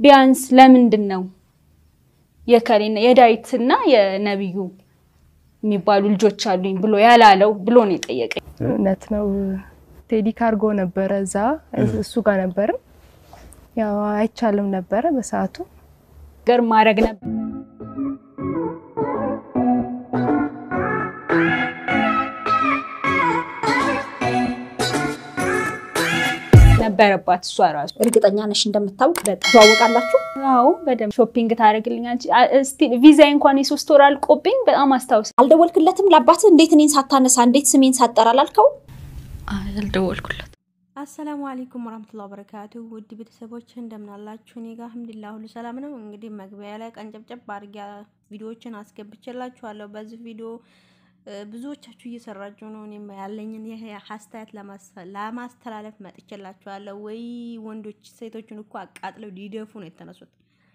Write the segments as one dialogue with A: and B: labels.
A: ቢያንስ ለምንድን ነው የከሌና የዳዊትና የነቢዩ የሚባሉ ልጆች አሉኝ ብሎ ያላለው ብሎ ነው የጠየቀኝ።
B: እውነት ነው። ቴዲ ካርጎ ነበረ እዛ እሱ ጋር ነበርም ያው አይቻልም ነበረ በሰዓቱ
A: ነገር ማድረግ ነበር ነበረባት እሷ ራሱ።
C: እርግጠኛ ነሽ እንደምታውቅ ትዋወቃላችሁ?
A: አዎ በደምብ ሾፒንግ ታደርግልኛለች። እስቲል ቪዛ እንኳን የሶስት ወር አልቆብኝ በጣም አስታውስ።
C: አልደወልክለትም? ለአባት እንዴት እኔን ሳታነሳ እንዴት ስሜን ሳጠራ አላልከው?
D: አልደወልኩለት።
E: አሰላሙ አለይኩም ወራህመቱላሂ ወበረካቱ ውድ ቤተሰቦች እንደምን አላችሁ? እኔ ጋር አልሐምዱሊላህ ሁሉ ሰላም ነው። እንግዲህ መግቢያ ላይ ቀንጨብጨብ አድርጌ ቪዲዮዎችን አስገብቼላችኋለሁ። በዚህ ቪዲዮ ብዙዎቻችሁ እየሰራችሁ ነው። እኔም ያለኝን ይሄ አስተያየት ለማስተላለፍ መጥቼላችኋለሁ። ወይ ወንዶች ሴቶችን እኮ አቃጥለው ሊደፉ ነው የተነሱት።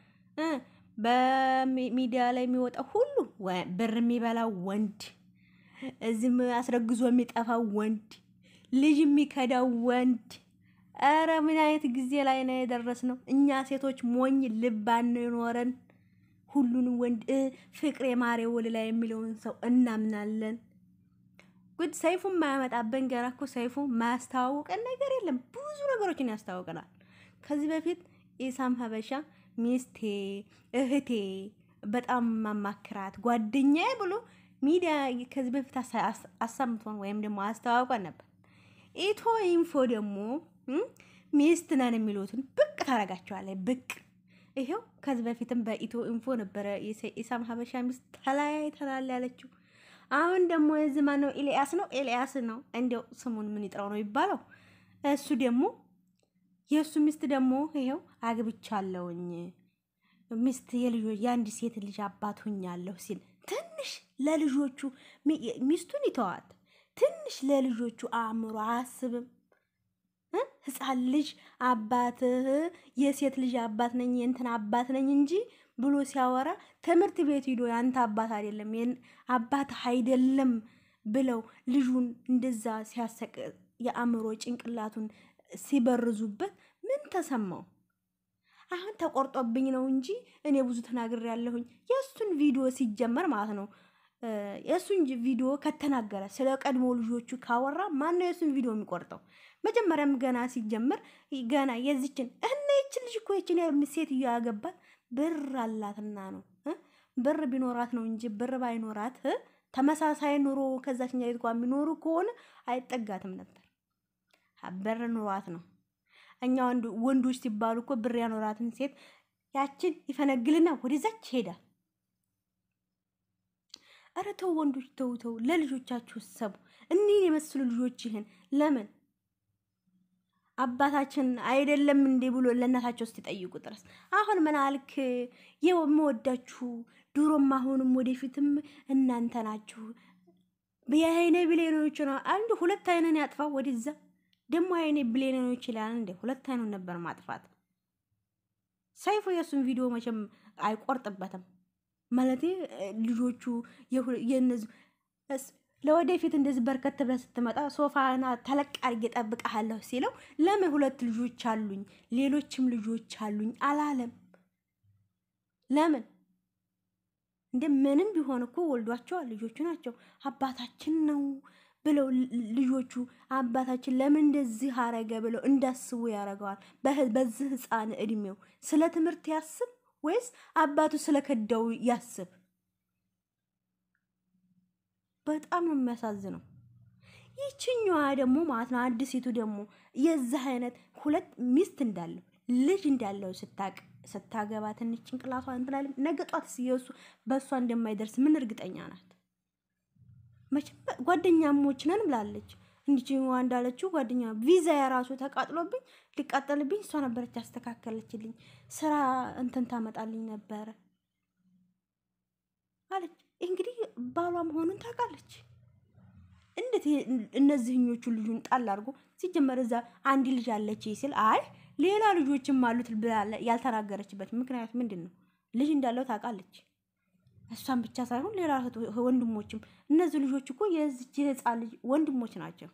E: በሚዲያ ላይ የሚወጣው ሁሉ ብር የሚበላው ወንድ፣ እዚህም አስረግዞ የሚጠፋው ወንድ ልጅ የሚከዳው ወንድ። ኧረ ምን አይነት ጊዜ ላይ ነው የደረስነው? እኛ ሴቶች ሞኝ ልብ አንኖረን ሁሉንም ወንድ ፍቅሬ ማሬ ወለላ የሚለውን ሰው እናምናለን። ጉድ ሰይፉ የማያመጣብን ገና እኮ ሰይፉ ማያስተዋውቀን ነገር የለም። ብዙ ነገሮችን ያስተዋውቀናል። ከዚህ በፊት ኢሳም ሀበሻ ሚስቴ፣ እህቴ፣ በጣም ማማክራት ጓደኛዬ ብሎ ሚዲያ ከዚህ በፊት አሰምቶን ወይም ደግሞ አስተዋውቀን ነበር። ኢትዮ ኢንፎ ደግሞ ሚስት ነን የሚሉትን ብቅ ታረጋቸዋለች። ብቅ ይሄው ከዚህ በፊትም በኢትዮ ኢንፎ ነበረ ኢሳም ሀበሻ ሚስት ተለያይተናል ያለችው። አሁን ደግሞ እዚህ ማነው ኤልያስ ነው ኤልያስ ነው እንዲያው ስሙን ምን ይጥራው ነው ይባለው። እሱ ደግሞ የእሱ ሚስት ደግሞ ይሄው አግብቻለሁኝ ሚስት የልጆች የአንድ ሴት ልጅ አባት ሁኛለሁ ሲል ትንሽ ለልጆቹ ሚስቱን ይተዋት ትንሽ ለልጆቹ አእምሮ አያስብም። ህፃን ልጅ አባትህ የሴት ልጅ አባት ነኝ የእንትን አባት ነኝ እንጂ ብሎ ሲያወራ ትምህርት ቤት ሂዶ ያንተ አባት አይደለም አባትህ አይደለም ብለው ልጁን እንደዛ ሲያሰቅ የአእምሮ ጭንቅላቱን ሲበርዙበት ምን ተሰማው? አሁን ተቆርጦብኝ ነው እንጂ እኔ ብዙ ተናግሬ ያለሁኝ የእሱን ቪዲዮ ሲጀመር ማለት ነው የእሱን ቪዲዮ ከተናገረ ስለ ቀድሞ ልጆቹ ካወራ ማን ነው የእሱን ቪዲዮ የሚቆርጠው? መጀመሪያም ገና ሲጀመር ገና የዚችን እነ ይችን ልጅ እኮ ይችን ሴትዮ ያገባት ብር አላትና ነው። ብር ቢኖራት ነው እንጂ ብር ባይኖራት ተመሳሳይ ኑሮ ከዛችኛ ቤት እንኳ የሚኖሩ ከሆነ አይጠጋትም ነበር። ብር ኑሯት ነው። እኛ ወንዶች ሲባሉ እኮ ብር ያኖራትን ሴት ያችን ይፈነግልና ወደዛች ይሄዳል። ኧረ ተው ወንዶች ተው ተው፣ ለልጆቻችሁ ሰቡ። እኒህን የመሰሉ ልጆች ይህን ለምን አባታችን አይደለም እንዴ ብሎ ለእናታቸው ስትጠይቁ ድረስ አሁን ምን አልክ? የምወዳችሁ ድሮም አሁንም ወደፊትም እናንተ ናችሁ። የአይኔ ብሌኖች ነው አንድ ሁለት አይነን ያጥፋ ወደዛ ደግሞ አይኔ ብሌኖች ይላል እንዴ? ሁለት አይኑን ነበር ማጥፋት። ሰይፉ የእሱን ቪዲዮ መቼም አይቆርጥበትም። ማለት ልጆቹ የነዚህ ለወደፊት እንደዚህ በርከት ብለህ ስትመጣ ሶፋና ተለቅ አድርጌ እጠብቅሃለሁ ሲለው ለምን ሁለት ልጆች አሉኝ ሌሎችም ልጆች አሉኝ አላለም? ለምን እንደ ምንም ቢሆን እኮ ወልዷቸዋል። ልጆቹ ናቸው። አባታችን ነው ብለው ልጆቹ አባታችን ለምን እንደዚህ አረገ ብለው እንዳስቡ ያደርገዋል። በዚህ ህፃን እድሜው ስለ ትምህርት ያስብ ወይስ አባቱ ስለከዳው ያስብ? በጣም ነው የሚያሳዝነው። ይችኛዋ ደግሞ ማለት ነው አዲሲቱ ደግሞ የዚህ አይነት ሁለት ሚስት እንዳለው ልጅ እንዳለው ስታቅ ስታገባ ትንሽ ጭንቅላቷ እንትላል ነገ ጧት የሱ በእሷ እንደማይደርስ ምን እርግጠኛ ናት? መቼም ጓደኛሞች ነን ብላለች። እንዲችዋ እንዳለችው ጓደኛ ቪዛ የራሱ ተቃጥሎብኝ ሊቃጠልብኝ እሷ ነበረች ያስተካከለችልኝ ስራ እንትን ታመጣልኝ ነበረ አለች። እንግዲህ ባሏ መሆኑን ታውቃለች። እንዴት እነዚህኞቹ ልጁን ጣል አድርጎ ሲጀመር እዛ አንድ ልጅ አለች ሲል አይ ሌላ ልጆችም አሉት ያልተናገረችበት ምክንያት ምንድን ነው? ልጅ እንዳለው ታውቃለች። እሷን ብቻ ሳይሆን ሌላ ወንድሞችም እነዚህ ልጆች እኮ የዚች የህፃን ልጅ ወንድሞች ናቸው።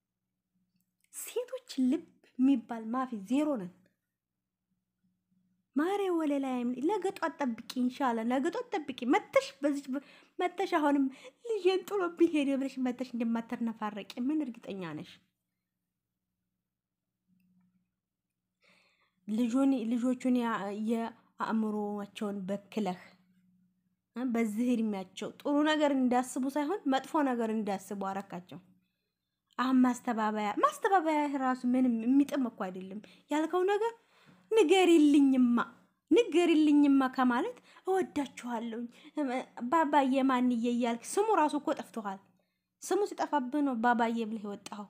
E: ሴቶች ልብ የሚባል ማፊ ዜሮ ነን። ማሬ ወለ ላይ ነገ ጧት ጠብቂ፣ ኢንሻላ ነገ ጧት ጠብቂ። መተሽ በዚች መተሽ አሁንም ልጄን ጥሎብኝ ሄደ ብለሽ መተሽ እንደማትነፋረቂ ምን እርግጠኛ ነሽ? ልጁን ልጆቹን የአእምሮቸውን በክለህ በዚህ እድሜያቸው ጥሩ ነገር እንዳስቡ ሳይሆን መጥፎ ነገር እንዳስቡ አረካቸው። አሁን ማስተባበያ ማስተባበያ ራሱ ምንም የሚጥም እኮ አይደለም። ያልከው ነገር ንገሪልኝማ ንገሪልኝማ ከማለት እወዳችኋለሁኝ ባባዬ ማንዬ እያልክ ስሙ ራሱ እኮ ጠፍቶሃል። ስሙ ሲጠፋብህ ነው ባባዬ ብለህ የወጣኸው።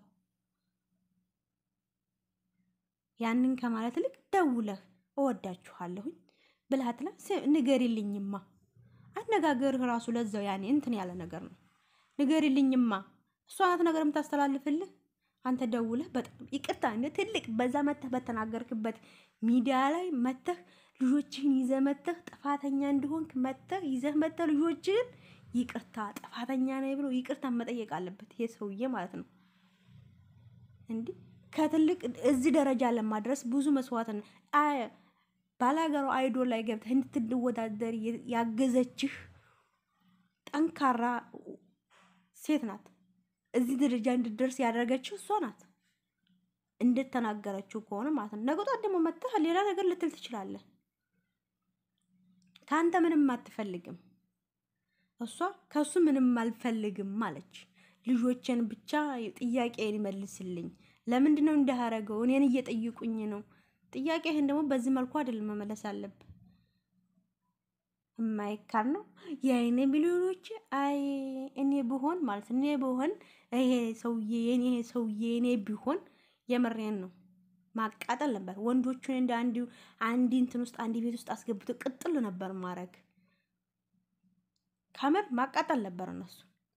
E: ያንን ከማለት ልክ ደውለህ እወዳችኋለሁኝ ብልሃትላ ንገሪልኝማ አነጋገርህ ራሱ ለዛው ያኔ እንትን ያለ ነገር ነው። ንገሪልኝማ እሷ ናት ነገር የምታስተላልፍልህ። አንተ ደውለህ በጣም ይቅርታ እንደ ትልቅ በዛ መተህ በተናገርክበት ሚዲያ ላይ መተህ ልጆችህን ይዘህ መተህ ጥፋተኛ እንደሆንክ መተህ ይዘህ መተህ ልጆችህን ይቅርታ ጥፋተኛ ነኝ ብሎ ይቅርታ መጠየቅ አለበት ይሄ ሰውዬ ማለት ነው። እንዲህ ከትልቅ እዚህ ደረጃ ለማድረስ ብዙ መስዋዕትን ባላገሩ አይዶል ላይ ገብተህ እንድትወዳደር ያገዘችህ ጠንካራ ሴት ናት። እዚህ ደረጃ እንድደርስ ያደረገችው እሷ ናት። እንደተናገረችው ከሆነ ማለት ነው። ነገ ጧት ደግሞ መጥተህ ሌላ ነገር ልትል ትችላለህ። ከአንተ ምንም አትፈልግም። እሷ ከሱ ምንም አልፈልግም አለች። ልጆችን ብቻ ጥያቄን ይመልስልኝ። ለምንድን ነው እንዳያረገው? እኔን እየጠይቁኝ ነው። ጥያቄህን ደግሞ በዚህ መልኩ አይደለም መመለስ አለብህ። የማይካድ ነው የአይኔ ሚሊዮኖች አይ እኔ ብሆን ማለት እኔ ብሆን ይሄ ሰውዬ የኔ ይሄ ሰውዬ እኔ ቢሆን የምሬን ነው ማቃጠል ነበር። ወንዶቹን እንደ አንዲ አንዲ እንትን ውስጥ አንዲ ቤት ውስጥ አስገብቶ ቅጥል ነበር ማድረግ። ከምር ማቃጠል ነበር እነሱ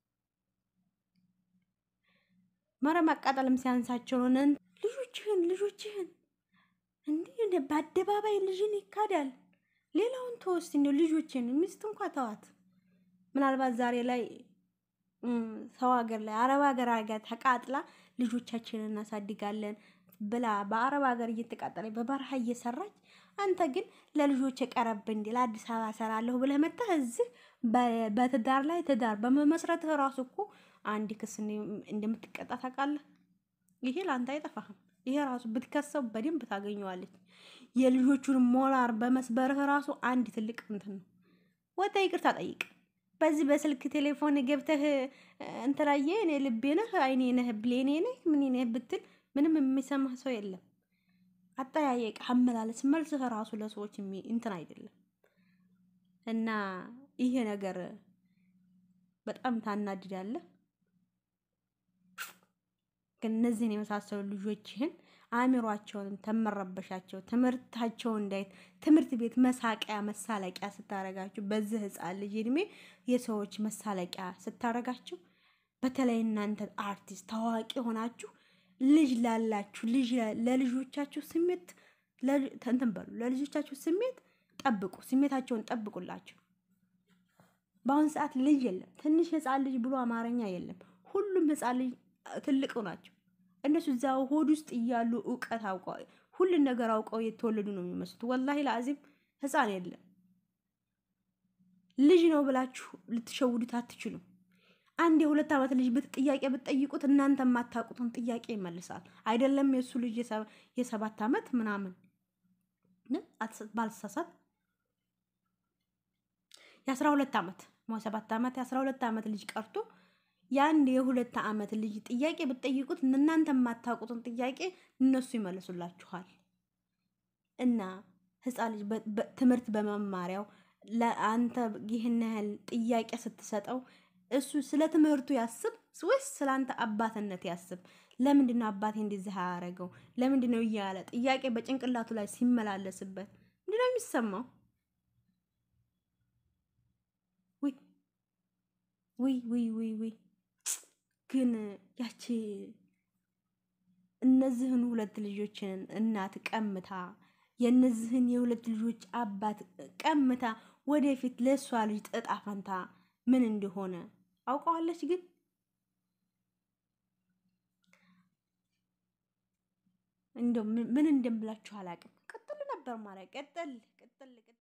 E: መረ ማቃጠልም ሲያንሳቸው ነው። ልጆችህን ልጆችህን እንዲህ በአደባባይ ልጅን ይካዳል። ሌላውን ተወስቲ ነው ልጆችን ሚስት እንኳ ተዋት። ምናልባት ዛሬ ላይ ሰው ሀገር ላይ አረብ ሀገር አርጋ ተቃጥላ ልጆቻችንን እናሳድጋለን ብላ በአረብ ሀገር እየተቃጠለ በበረሃ እየሰራች አንተ ግን ለልጆች የቀረብ እንዲ ለአዲስ አበባ ሰራለሁ ብለህ መጣህ። እዚህ በትዳር ላይ ትዳር በመመስረትህ ራሱ እኮ አንድ ክስ እንደምትቀጣ ታውቃለህ። ይሄ ለአንተ አይጠፋህም። ይሄ ራሱ ብትከሰው በደንብ ታገኘዋለች። የልጆቹን ሞራር በመስበርህ ራሱ አንድ ትልቅ እንትን ነው። ወጣ ይቅርታ ጠይቅ። በዚህ በስልክ ቴሌፎን ገብተህ እንትላየ እኔ ልቤ ነህ አይኔ ነህ ብሌኔ ነህ ምን ነህ ብትል ምንም የሚሰማህ ሰው የለም። አጠያየቅ፣ አመላለስ፣ መልስህ ራሱ ለሰዎች እንትን አይደለም እና ይሄ ነገር በጣም ታናድዳለህ። ግን እነዚህን የመሳሰሉ ልጆችህን አእምሯቸውን ተመረበሻቸው ትምህርታቸው እንዳይት ትምህርት ቤት መሳቂያ መሳለቂያ ስታረጋቸው በዚህ ህፃን ልጅ እድሜ የሰዎች መሳለቂያ ስታረጋቸው፣ በተለይ እናንተ አርቲስት ታዋቂ ሆናችሁ ልጅ ላላችሁ ልጅ ለልጆቻችሁ ስሜት እንትን በሉ። ለልጆቻችሁ ስሜት ጠብቁ፣ ስሜታቸውን ጠብቁላቸው። በአሁን ሰዓት ልጅ የለም። ትንሽ ህፃን ልጅ ብሎ አማርኛ የለም። ሁሉም ህፃን ልጅ ትልቅ ናቸው። እነሱ እዛ ሆድ ውስጥ እያሉ እውቀት አውቀው ሁሉን ነገር አውቀው የተወለዱ ነው የሚመስሉት። ወላሂ ለአዚም ህፃን የለም። ልጅ ነው ብላችሁ ልትሸውዱት አትችሉም። አንድ የሁለት ዓመት ልጅ ጥያቄ ብትጠይቁት እናንተ የማታውቁትን ጥያቄ ይመልሳል። አይደለም የእሱ ልጅ የሰባት ዓመት ምናምን ባልሳሳት የአስራ ሁለት ዓመት ሰባት ዓመት የአስራ ሁለት ዓመት ልጅ ቀርቶ የአንድ የሁለት ዓመት ልጅ ጥያቄ ብትጠይቁት እናንተ የማታውቁትን ጥያቄ እነሱ ይመልሱላችኋል። እና ህፃን ልጅ ትምህርት በመማሪያው ለአንተ ይህን ያህል ጥያቄ ስትሰጠው እሱ ስለ ትምህርቱ ያስብ ወይስ ስለ አንተ አባትነት ያስብ? ለምንድን ነው አባቴ እንደዚህ ያደረገው? ለምንድን ነው እያለ ጥያቄ በጭንቅላቱ ላይ ሲመላለስበት ምንድን ነው የሚሰማው? ውይ ውይ ውይ ውይ ግን ያቺ እነዚህን ሁለት ልጆችን እናት ቀምታ የእነዚህን የሁለት ልጆች አባት ቀምታ ወደፊት ለእሷ ልጅ እጣ ፈንታ ምን እንደሆነ አውቀዋለች። ግን እንደው ምን እንደምላችሁ አላውቅም። ቅጥል ነበር ነበር ማለት ቅጥል ቅጥል ቅጥል